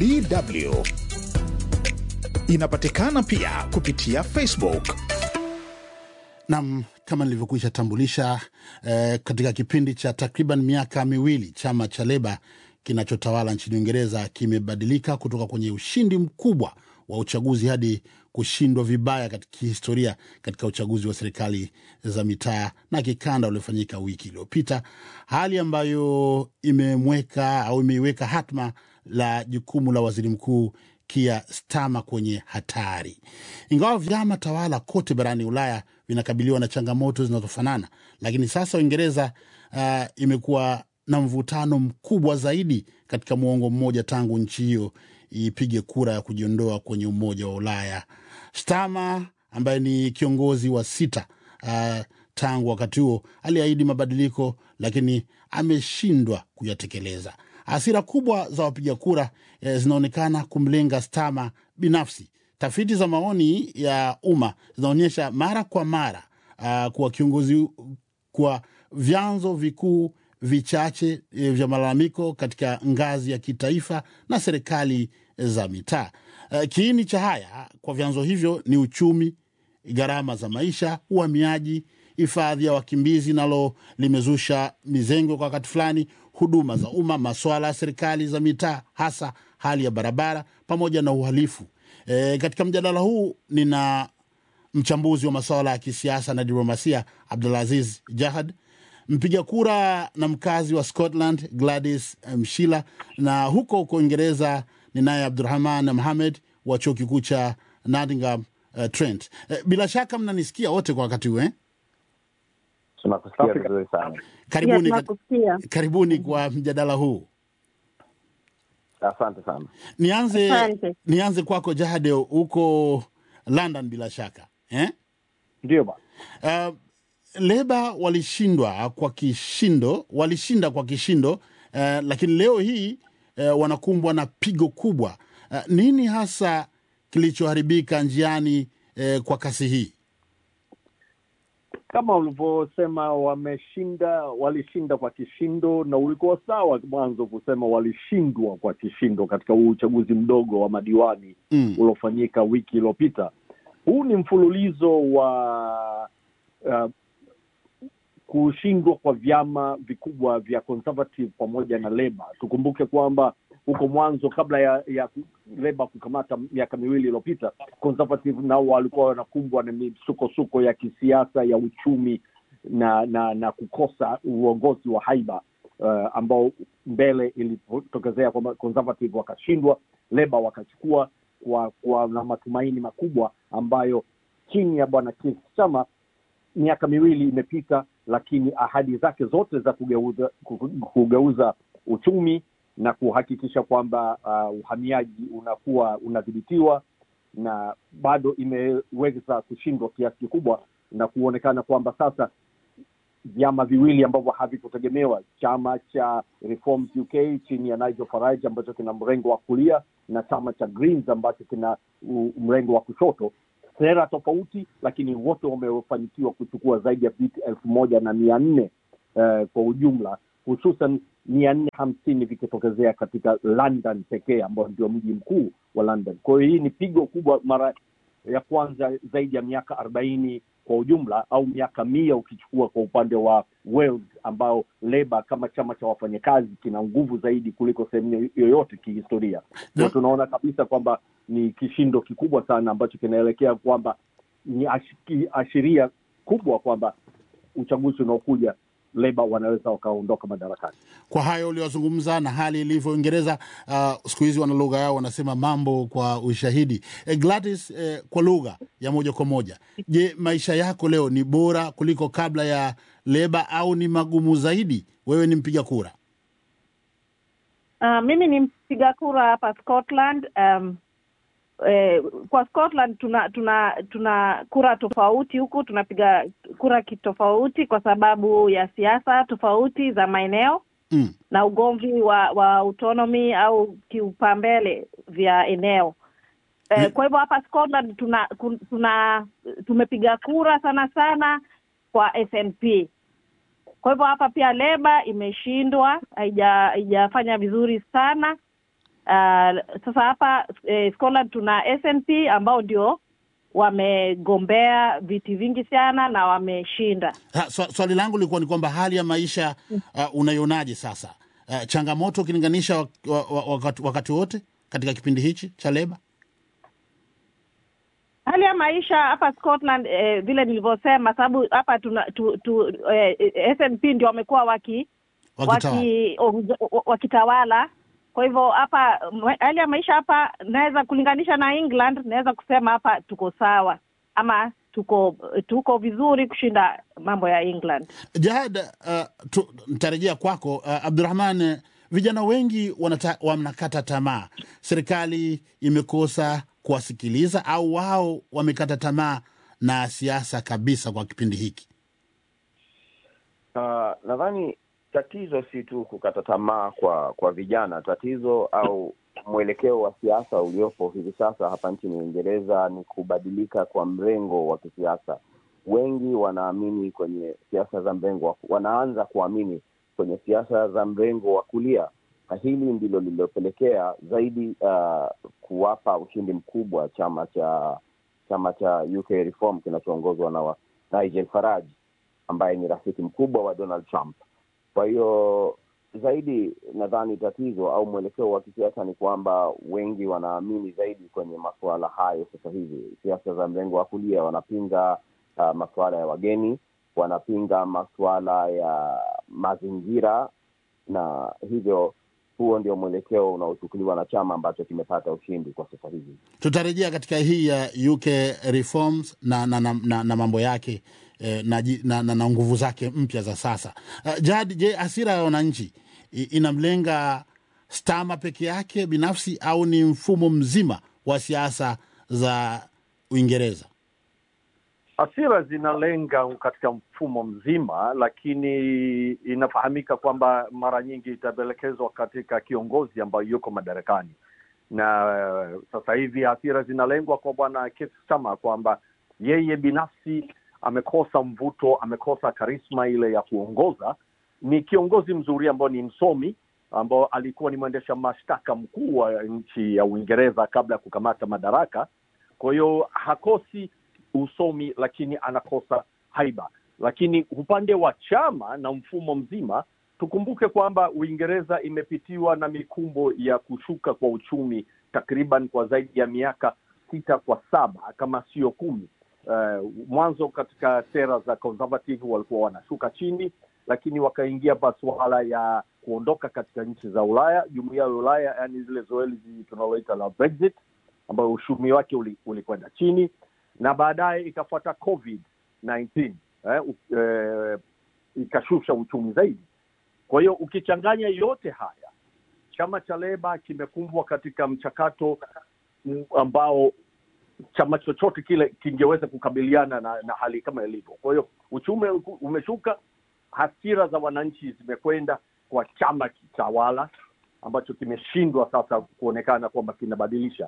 DW. Inapatikana pia kupitia Facebook. Nam, kama nilivyokwisha tambulisha eh, katika kipindi cha takriban miaka miwili chama cha Leba kinachotawala nchini Uingereza kimebadilika kutoka kwenye ushindi mkubwa wa uchaguzi hadi kushindwa vibaya katika kihistoria katika uchaguzi wa serikali za mitaa na kikanda uliofanyika wiki iliyopita, hali ambayo imemweka au imeiweka hatma la jukumu la waziri mkuu Keir Starmer kwenye hatari. Ingawa vyama tawala kote barani Ulaya vinakabiliwa na changamoto zinazofanana, lakini sasa Uingereza uh, imekuwa na mvutano mkubwa zaidi katika muongo mmoja tangu nchi hiyo ipige kura ya kujiondoa kwenye Umoja wa Ulaya. Starmer ambaye ni kiongozi wa sita uh, tangu wakati huo aliahidi mabadiliko, lakini ameshindwa kuyatekeleza. Hasira kubwa za wapiga kura eh, zinaonekana kumlenga Starmer binafsi. Tafiti za maoni ya umma zinaonyesha mara kwa mara uh, kuwa kiongozi kwa vyanzo vikuu vichache e, vya malalamiko katika ngazi ya kitaifa na serikali za mitaa. E, kiini cha haya kwa vyanzo hivyo ni uchumi, gharama za maisha, uhamiaji, hifadhi ya wakimbizi nalo limezusha mizengo kwa wakati fulani, huduma za umma, masuala ya serikali za mitaa, hasa hali ya barabara pamoja na uhalifu. E, katika mjadala huu nina mchambuzi wa masuala ya kisiasa na diplomasia Abdulaziz Jahad, mpiga kura na mkazi wa Scotland Gladys Mshila, na huko huko Uingereza ninaye Abdurahman Mohamed wa chuo kikuu cha Nottingham uh, Trent. Uh, bila shaka mnanisikia wote kwa wakati huu eh? Tunakusikia vizuri sana. Karibuni, Yeah, tunakusikia. karibuni kwa mjadala huu. Asante sana. Nianze, Asante. nianze kwako Jahade, huko London bila shaka eh? Ndio bwana. Uh, Leba walishindwa kwa kishindo, walishinda kwa kishindo uh, lakini leo hii uh, wanakumbwa na pigo kubwa. Uh, nini hasa kilichoharibika njiani uh, kwa kasi hii? kama ulivyosema wameshinda walishinda kwa kishindo na ulikuwa sawa mwanzo kusema walishindwa kwa kishindo katika huu uchaguzi mdogo wa madiwani Mm. uliofanyika wiki iliyopita huu ni mfululizo wa uh, kushindwa kwa vyama vikubwa vya conservative pamoja na leba tukumbuke kwamba huko mwanzo kabla ya, ya leba kukamata miaka miwili iliyopita conservative nao walikuwa wanakumbwa na misukosuko ya kisiasa ya uchumi na na na kukosa uongozi wa haiba uh, ambao mbele ilipotokezea kwamba conservative wakashindwa leba wakachukua kwa, kwa na matumaini makubwa ambayo chini ya bwana Keir Starmer miaka miwili imepita lakini ahadi zake zote za kugeuza, kugeuza uchumi na kuhakikisha kwamba uh, uhamiaji unakuwa unadhibitiwa na bado imeweza kushindwa kiasi kikubwa na kuonekana kwamba sasa vyama viwili ambavyo havikutegemewa chama cha Reforms UK chini ya Nigel Farage ambacho kina mrengo wa kulia na chama cha Greens ambacho kina u- mrengo wa kushoto sera tofauti lakini wote wamefanikiwa kuchukua zaidi ya viti elfu moja na mia nne uh, kwa ujumla hususan mia nne hamsini vikitokezea katika London pekee ambao ndio mji mkuu wa London. Kwa hiyo hii ni pigo kubwa, mara ya kwanza zaidi ya miaka arobaini kwa ujumla au miaka mia ukichukua kwa upande wa Wales ambao Leba kama chama cha wafanyakazi kina nguvu zaidi kuliko sehemu yoyote kihistoria. Na- Kwa tunaona kabisa kwamba ni kishindo kikubwa sana ambacho kinaelekea kwamba ni ashi- ashiria kubwa kwamba uchaguzi unaokuja Leba wanaweza wakaondoka madarakani. Kwa hayo uliozungumza na hali ilivyo Uingereza, uh, siku hizi wana lugha yao wanasema mambo kwa ushahidi. E, Gladys, eh, kwa lugha ya moja kwa moja, je, maisha yako leo ni bora kuliko kabla ya Leba au ni magumu zaidi? Wewe ni mpiga kura. Uh, mimi ni mpiga kura hapa Scotland. Um, eh, kwa Scotland tuna tuna tuna kura tofauti huku, tunapiga kura kitofauti kwa sababu ya siasa tofauti za maeneo Mm. na ugomvi wa wa autonomy au kiupambele vya eneo. Eh, Mm. kwa hivyo hapa Scotland tuna kun- tuna tumepiga kura sana sana kwa SNP. Kwa hivyo hapa pia Leba imeshindwa, haija haijafanya vizuri sana Uh, sasa hapa eh, Scotland tuna SNP ambao ndio wamegombea viti vingi sana na wameshinda. Ha, swa- swali langu lilikuwa ni kwamba hali ya maisha uh, unaionaje sasa? Uh, changamoto ukilinganisha wak, wa, wa, wakati, wakati wote katika kipindi hichi cha leba? hali ya maisha hapa Scotland eh, vile nilivyosema, sababu hapa tuna tu, tu, eh, SNP ndio wamekuwa waki Wakitawala. waki- ongoza- wakitawala. Kwa hivyo hapa mwe- hali ya maisha hapa naweza kulinganisha na England, naweza kusema hapa tuko sawa ama tuko tuko vizuri kushinda mambo ya England. Jahad, uh, tu- nitarejea kwako uh, Abdurahman. eh, Vijana wengi wanata, wanakata tamaa, serikali imekosa kuwasikiliza au wao wamekata tamaa na siasa kabisa kwa kipindi hiki. Uh, nadhani tatizo si tu kukata tamaa kwa kwa vijana. Tatizo au mwelekeo wa siasa uliopo hivi sasa hapa nchini Uingereza ni kubadilika kwa mrengo wa kisiasa. Wengi wanaamini kwenye siasa za mrengo wa, wanaanza kuamini kwenye siasa za mrengo wa kulia, na hili ndilo lililopelekea zaidi uh, kuwapa ushindi mkubwa chama cha chama cha UK Reform kinachoongozwa na wa- Nigel Farage ambaye ni rafiki mkubwa wa Donald Trump. Kwa hiyo zaidi, nadhani tatizo au mwelekeo wa kisiasa ni kwamba wengi wanaamini zaidi kwenye masuala hayo sasa hivi. Siasa za mrengo wa kulia wanapinga uh, masuala ya wageni, wanapinga masuala ya mazingira, na hivyo huo ndio mwelekeo unaochukuliwa na chama ambacho kimepata ushindi kwa sasa hivi. Tutarejea katika hii ya UK reforms na, na, na, na, na mambo yake eh, na, ji- na, na, na nguvu zake mpya za sasa. Uh, Jad, je, hasira ya wananchi i- inamlenga Stama peke yake binafsi au ni mfumo mzima wa siasa za Uingereza? Hasira zinalenga katika mfumo mzima, lakini inafahamika kwamba mara nyingi itaelekezwa katika kiongozi ambayo yuko madarakani, na eh, sasa hivi hasira zinalengwa kwa bwana Keir Starmer kwamba yeye binafsi amekosa mvuto, amekosa karisma ile ya kuongoza. Ni kiongozi mzuri ambao ni msomi ambao alikuwa ni mwendesha mashtaka mkuu wa nchi ya Uingereza kabla ya kukamata madaraka. Kwa hiyo hakosi usomi, lakini anakosa haiba. Lakini upande wa chama na mfumo mzima, tukumbuke kwamba Uingereza imepitiwa na mikumbo ya kushuka kwa uchumi takriban kwa zaidi ya miaka sita kwa saba kama sio kumi. Uh, mwanzo katika sera za conservative walikuwa wanashuka chini, lakini wakaingia masuala ya kuondoka katika nchi za Ulaya, jumuiya ya Ulaya, yani zile zoezi tunaloita la Brexit, ambayo uchumi wake uli- ulikwenda chini na baadaye ikafuata covid 19 eh, u- eh, ikashusha uchumi zaidi. Kwa hiyo ukichanganya yote haya, chama cha Leba kimekumbwa katika mchakato mm, ambao chama chochote kile kingeweza kukabiliana na, na hali kama ilivyo. Kwa hiyo uchumi umeshuka, hasira za wananchi zimekwenda kwa chama kitawala ambacho kimeshindwa sasa kuonekana kwamba kinabadilisha,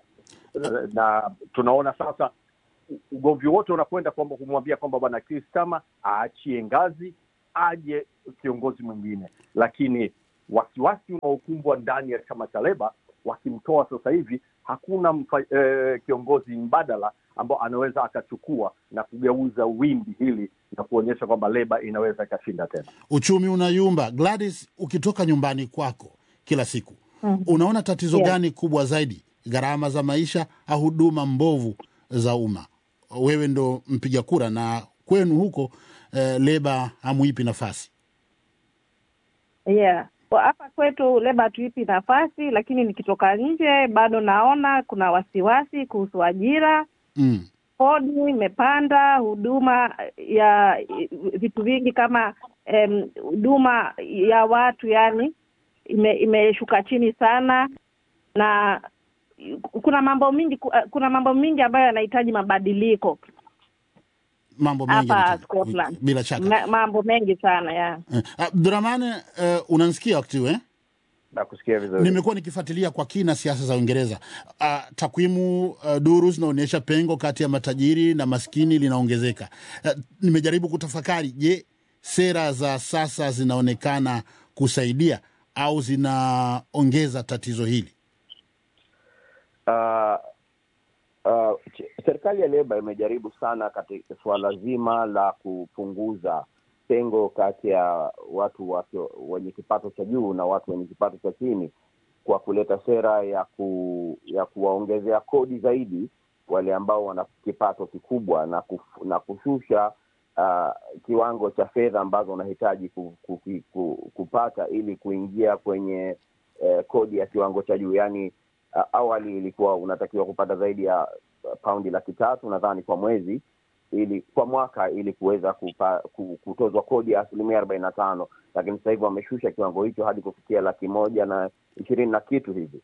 na tunaona sasa ugomvi wote unakwenda kwamba kumwambia kwamba bwana Keir Starmer aachie ngazi aje kiongozi mwingine, lakini wasiwasi unaokumbwa ndani ya chama cha Leba, wakimtoa sasa hivi hakuna mfa, eh, kiongozi mbadala ambao anaweza akachukua na kugeuza wimbi hili na kuonyesha kwamba Leba inaweza ikashinda tena. Uchumi unayumba. Gladys, ukitoka nyumbani kwako kila siku Mhm. unaona tatizo Yeah. gani kubwa zaidi, gharama za maisha au huduma mbovu za umma? Wewe ndo mpiga kura na kwenu huko eh, Leba hamuipi nafasi. Yeah. Kwa hapa kwetu Leba hatuipi nafasi, lakini nikitoka nje bado naona kuna wasiwasi kuhusu ajira. Mm. Kodi imepanda, huduma ya vitu vingi kama em, huduma ya watu yani ime, imeshuka chini sana, na kuna mambo mingi kuna mambo mingi ambayo yanahitaji mabadiliko Mambo mengi hapa yanahitaji- Scotland. bila shaka. Ma, mambo mengi sana ya Eh, Abdurahman, eh, unanisikia wakati huu eh? Nakusikia vizuri. Nimekuwa nikifuatilia kwa kina siasa za Uingereza. Uh, takwimu uh, duru zinaonyesha pengo kati ya matajiri na maskini linaongezeka. Uh, nimejaribu kutafakari, je, sera za sasa zinaonekana kusaidia au zinaongeza tatizo hili? uh, uh, ch- serikali ya Leba imejaribu sana katika suala zima la kupunguza pengo kati ya watu wasio wenye kipato cha juu na watu wenye kipato cha chini kwa kuleta sera ya ku, ya kuwaongezea kodi zaidi wale ambao wana kipato kikubwa na, kuf, na kushusha uh, kiwango cha fedha ambazo unahitaji ku, ku, ku, kupata ili kuingia kwenye eh, kodi ya kiwango cha juu yaani uh, awali ilikuwa unatakiwa kupata zaidi ya uh, paundi laki tatu nadhani kwa mwezi ili kwa mwaka ili kuweza kupa, ku- kutozwa kodi ya asilimia arobaini na tano lakini sasa hivi wameshusha kiwango hicho hadi kufikia laki moja na ishirini na kitu hivi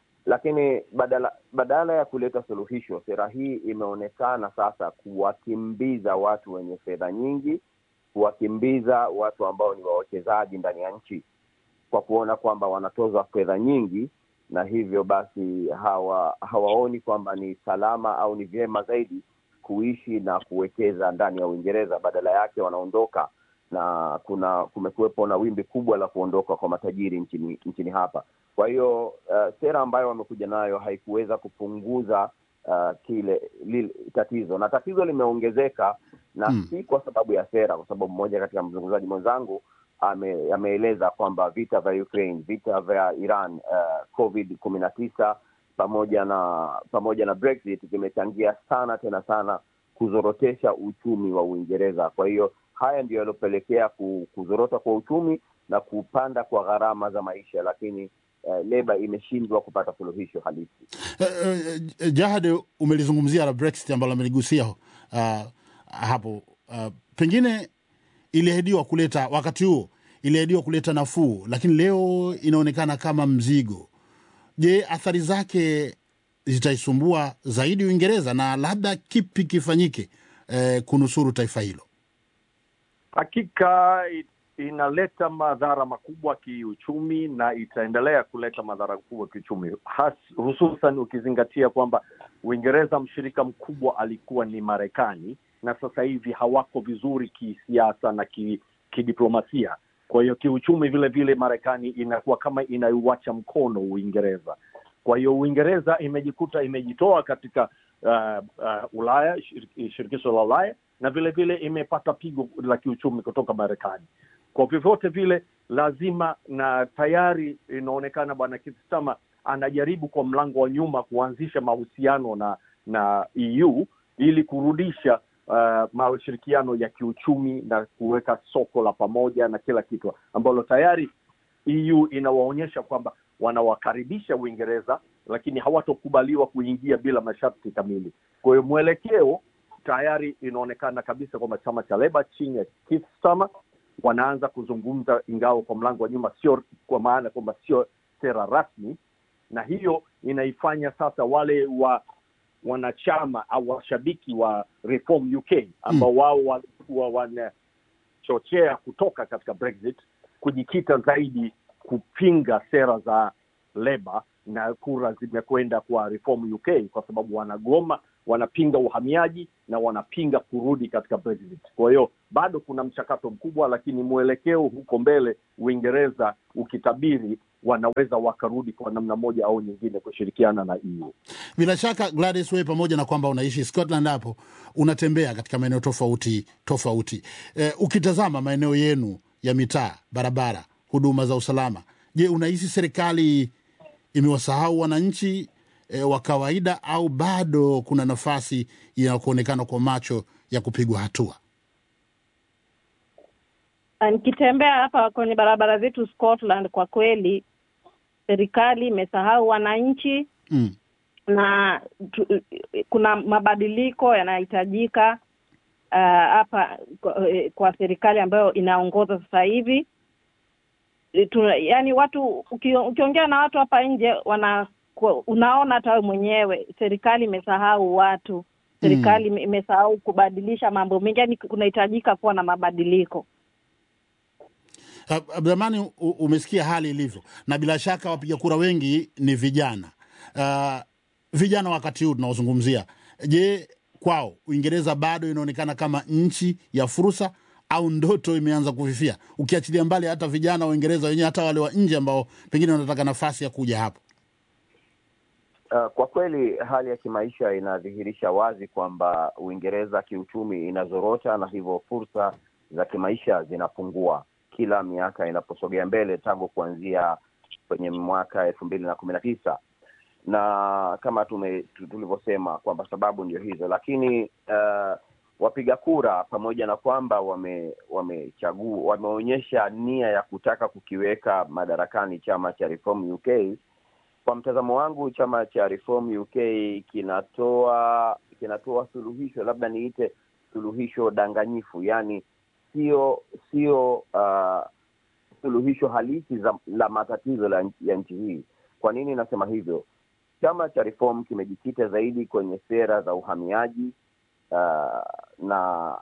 lakini badala badala ya kuleta suluhisho sera hii imeonekana sasa kuwakimbiza watu wenye fedha nyingi kuwakimbiza watu ambao ni wawekezaji ndani ya nchi kwa kuona kwamba wanatozwa fedha nyingi na hivyo basi hawa hawaoni kwamba ni salama au ni vyema zaidi kuishi na kuwekeza ndani ya uingereza badala yake wanaondoka na kuna kumekuwepo na wimbi kubwa la kuondoka kwa matajiri nchini nchini hapa kwa hiyo uh, sera ambayo wamekuja nayo haikuweza kupunguza uh, kile lile tatizo na tatizo limeongezeka na Mm. si kwa sababu ya sera kwa sababu mmoja katika mzungumzaji mwenzangu ame, ameeleza kwamba vita vya Ukraine, vita vya Iran, uh, COVID kumi na tisa pamoja na pamoja na Brexit vimechangia sana tena sana kuzorotesha uchumi wa Uingereza. Kwa hiyo haya ndio yaliyopelekea ku- kuzorota kwa uchumi na kupanda kwa gharama za maisha, lakini uh, Leba imeshindwa kupata suluhisho halisi. Eh, eh, Jahad, umelizungumzia la Brexit ambalo ameligusia uh, hapo uh, pengine iliahidiwa kuleta wakati huo iliahidiwa kuleta nafuu, lakini leo inaonekana kama mzigo. Je, athari zake zitaisumbua zaidi Uingereza na labda kipi kifanyike eh, kunusuru taifa hilo? Hakika i- inaleta madhara makubwa kiuchumi na itaendelea kuleta madhara makubwa kiuchumi, has- hususan ukizingatia kwamba Uingereza mshirika mkubwa alikuwa ni Marekani na sasa hivi hawako vizuri kisiasa na ki, kidiplomasia. Kwa hiyo kiuchumi vile vile Marekani inakuwa kama inaiwacha mkono Uingereza. Kwa hiyo Uingereza imejikuta imejitoa katika uh, uh, Ulaya, shir- shirikisho la Ulaya na vile vile imepata pigo la kiuchumi kutoka Marekani. Kwa vyovyote vile, lazima na tayari inaonekana bwana Keir Starmer anajaribu kwa mlango wa nyuma kuanzisha mahusiano na na EU ili kurudisha uh, mashirikiano ya kiuchumi na kuweka soko la pamoja na kila kitu ambalo tayari EU inawaonyesha kwamba wanawakaribisha Uingereza, lakini hawatokubaliwa kuingia bila masharti kamili. Kwa hiyo mwelekeo tayari inaonekana kabisa kwamba chama cha Leba chini ya Keir Starmer wanaanza kuzungumza, ingawa kwa mlango wa nyuma, sio kwa maana kwamba sio sera rasmi, na hiyo inaifanya sasa wale wa wanachama au washabiki wa Reform UK ambao wao walikuwa wanachochea kutoka katika Brexit kujikita zaidi kupinga sera za Leba na kura zimekwenda kwa Reform UK kwa sababu wanagoma, wanapinga uhamiaji na wanapinga kurudi katika Brexit. Kwa hiyo bado kuna mchakato mkubwa, lakini mwelekeo huko mbele, Uingereza ukitabiri, wanaweza wakarudi kwa namna moja au nyingine kushirikiana na EU. Bila shaka Gladys, wewe pamoja na kwamba unaishi Scotland, hapo unatembea katika maeneo tofauti tofauti. E, ukitazama maeneo yenu ya mitaa, barabara, huduma za usalama, je, unahisi serikali imewasahau wananchi e, wa kawaida au bado kuna nafasi ya kuonekana kwa macho ya kupigwa hatua? Nikitembea hapa kwenye barabara zetu Scotland, kwa kweli serikali imesahau wananchi Mm. na tu, kuna mabadiliko yanahitajika uh, hapa kwa, eh, kwa serikali ambayo inaongoza sasa hivi. Eh, tuna- yaani watu uki, ukiongea na watu hapa nje wana kwa- unaona hata wewe mwenyewe serikali imesahau watu serikali ime- imesahau kubadilisha mambo mengi yaani kunahitajika kuwa na mabadiliko Ab- Abdurahmani, u- umesikia hali ilivyo, na bila shaka wapiga kura wengi ni vijana. Uh, vijana wakati huu tunaozungumzia, je, kwao Uingereza bado inaonekana kama nchi ya fursa au ndoto imeanza kufifia, ukiachilia mbali hata vijana wa Uingereza wenyewe, hata wale wa nje ambao pengine wanataka nafasi ya kuja hapo? Uh, kwa kweli hali ya kimaisha inadhihirisha wazi kwamba Uingereza kiuchumi inazorota na hivyo fursa za kimaisha zinapungua kila miaka inaposogea mbele tangu kuanzia kwenye mwaka elfu mbili na kumi na tisa na kama tume tu- tulivyosema kwamba sababu ndio hizo, lakini uh, wapiga kura pamoja na kwamba wame wamechagua wameonyesha nia ya kutaka kukiweka madarakani chama cha Reform UK kwa mtazamo wangu chama cha Reform UK kinatoa kinatoa suluhisho labda niite suluhisho danganyifu yani sio sio uh, suluhisho halisi za, la matatizo la, ya nchi hii kwa nini nasema hivyo chama cha Reform kimejikita zaidi kwenye sera za uhamiaji uh, na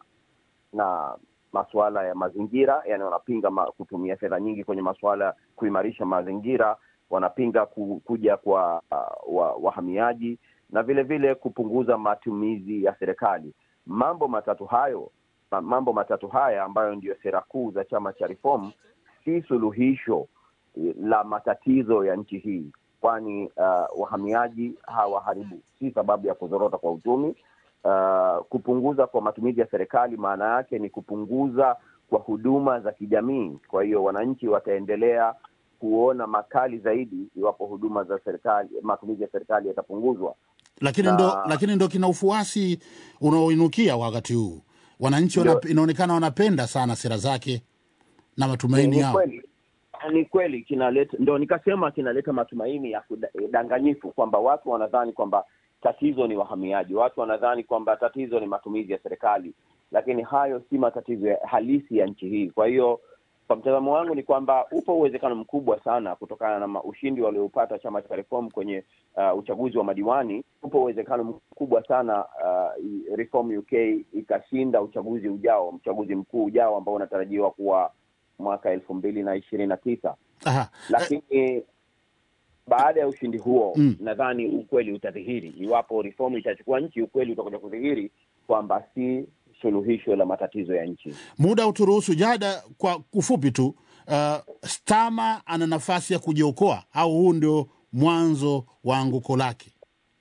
na masuala ya mazingira yani wanapinga ma, kutumia fedha nyingi kwenye masuala kuimarisha mazingira wanapinga ku, kuja kwa uh, wa, wahamiaji na vile vile kupunguza matumizi ya serikali mambo matatu hayo ma- mambo matatu haya ambayo ndiyo sera kuu za chama cha Reform si suluhisho eh, la matatizo ya nchi hii kwani uh, wahamiaji hawaharibu si sababu ya kuzorota kwa uchumi uh, kupunguza kwa matumizi ya serikali maana yake ni kupunguza kwa huduma za kijamii kwa hiyo wananchi wataendelea kuona makali zaidi iwapo huduma za serikali matumizi ya serikali yatapunguzwa lakini Na- ndo lakini ndo kina ufuasi unaoinukia wakati huu wananchi wana, Ndio. inaonekana wanapenda sana sera zake na matumaini ni yao kweli ni kweli kinaleta ndo nikasema kinaleta matumaini ya kudanganyifu kwamba watu wanadhani kwamba tatizo ni wahamiaji watu wanadhani kwamba tatizo ni matumizi ya serikali lakini hayo si matatizo ya halisi ya nchi hii kwa hiyo kwa mtazamo wangu ni kwamba upo uwezekano mkubwa sana kutokana na ma- ushindi walioupata chama cha Reform kwenye uh, uchaguzi wa madiwani. Upo uwezekano mkubwa sana uh, i- Reform UK ikashinda uchaguzi ujao, uchaguzi mkuu ujao ambao unatarajiwa kuwa mwaka elfu mbili na ishirini na tisa Aha. lakini baada ya ushindi huo Mm. nadhani ukweli utadhihiri iwapo reform itachukua nchi ukweli utakuja kudhihiri kwamba si suluhisho la matatizo ya nchi muda uturuhusu jada kwa kufupi tu uh, stama ana nafasi ya kujiokoa au huu ndio mwanzo wa anguko lake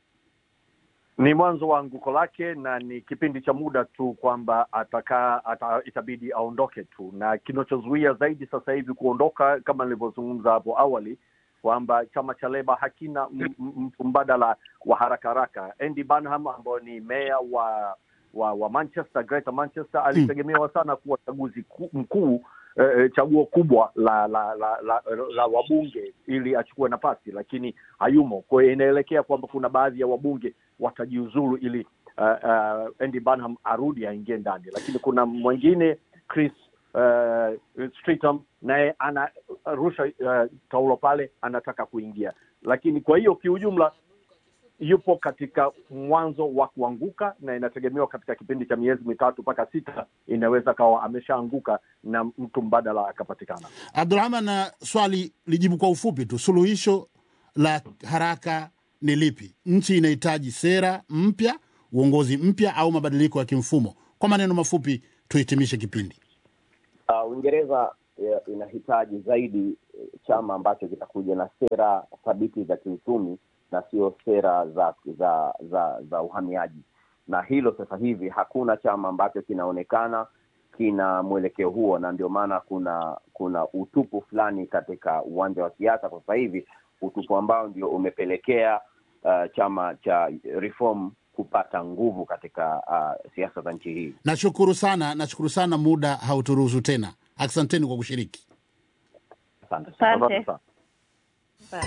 ni mwanzo wa anguko lake na ni kipindi cha muda tu kwamba atakaa ata, itabidi aondoke tu na kinachozuia zaidi sasa hivi kuondoka kama nilivyozungumza hapo awali kwamba chama cha leba hakina m- m- mtu mbadala wa haraka haraka andy banham ambayo ni meya wa wa wa manchester greater manchester alitegemewa sana kuwa chaguzi ku- mkuu eh, chaguo kubwa la la la, la, la wabunge ili achukue nafasi lakini hayumo kwa hiyo inaelekea kwamba kuna baadhi ya wabunge watajiuzulu ili uh, uh, Andy Burnham arudi aingie ndani lakini kuna mwingine Chris uh, Streetum naye anarusha uh, taulo pale anataka kuingia lakini kwa hiyo kiujumla yupo katika mwanzo wa kuanguka na inategemewa katika kipindi cha miezi mitatu mpaka sita inaweza kawa ameshaanguka na mtu mbadala akapatikana abdurahman na swali lijibu kwa ufupi tu suluhisho la haraka ni lipi nchi inahitaji sera mpya uongozi mpya au mabadiliko ya kimfumo kwa maneno mafupi tuhitimishe kipindi uh, uingereza eh, inahitaji zaidi eh, chama ambacho kitakuja na sera thabiti za kiuchumi na sio sera za za za za uhamiaji na hilo sasa hivi hakuna chama ambacho kinaonekana kina mwelekeo huo na ndio maana kuna kuna utupu fulani katika uwanja wa siasa kwa sasa hivi utupu ambao ndio umepelekea uh, chama cha reform kupata nguvu katika uh, siasa za nchi hii nashukuru sana nashukuru sana muda hauturuhusu tena asanteni kwa kushiriki asante Asante. Asante sana.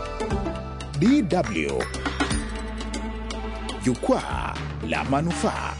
DW Jukwaa la Manufaa.